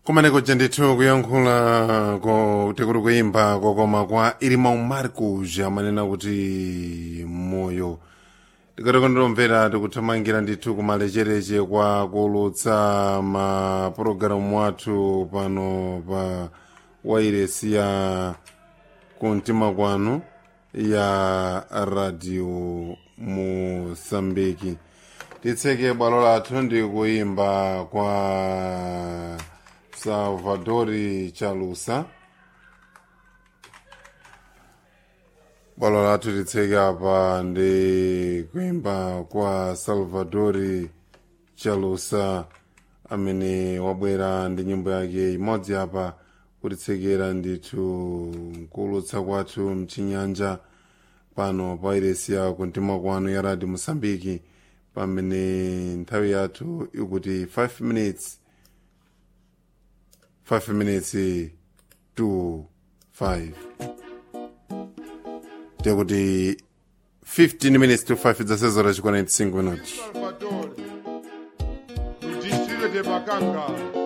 kumeneko ndithu kuyankhula kuti kuli kuyimba kokoma kwa irimau marcos amanena kuti moyo tikatiko nditomvera tikuthamangira ndithu kumalechereche kwa kuulutsa mapulogalamu athu pano pa wairesi ya kumtima kwanu ya radio mosambiki titseke bwalo lathu ndi kuyimba kwa salvadori chalusa bwalo lathu titseke apa ndi kuyimba kwa salvadori chalusa amene wabwera ndi nyimbo yake imodzi apa kutitsekera ndithu kuulutsa kwathu mchinyanja pano pa iresi ya kumtima kwanu ya radio mosambiki pamene nthawi yathu ikuti 5 minutes 5 minutes to 5 tikuti 15 minutes to 5 zasezora chikwana 5 minutos Salvador, do distrito de Bacanga.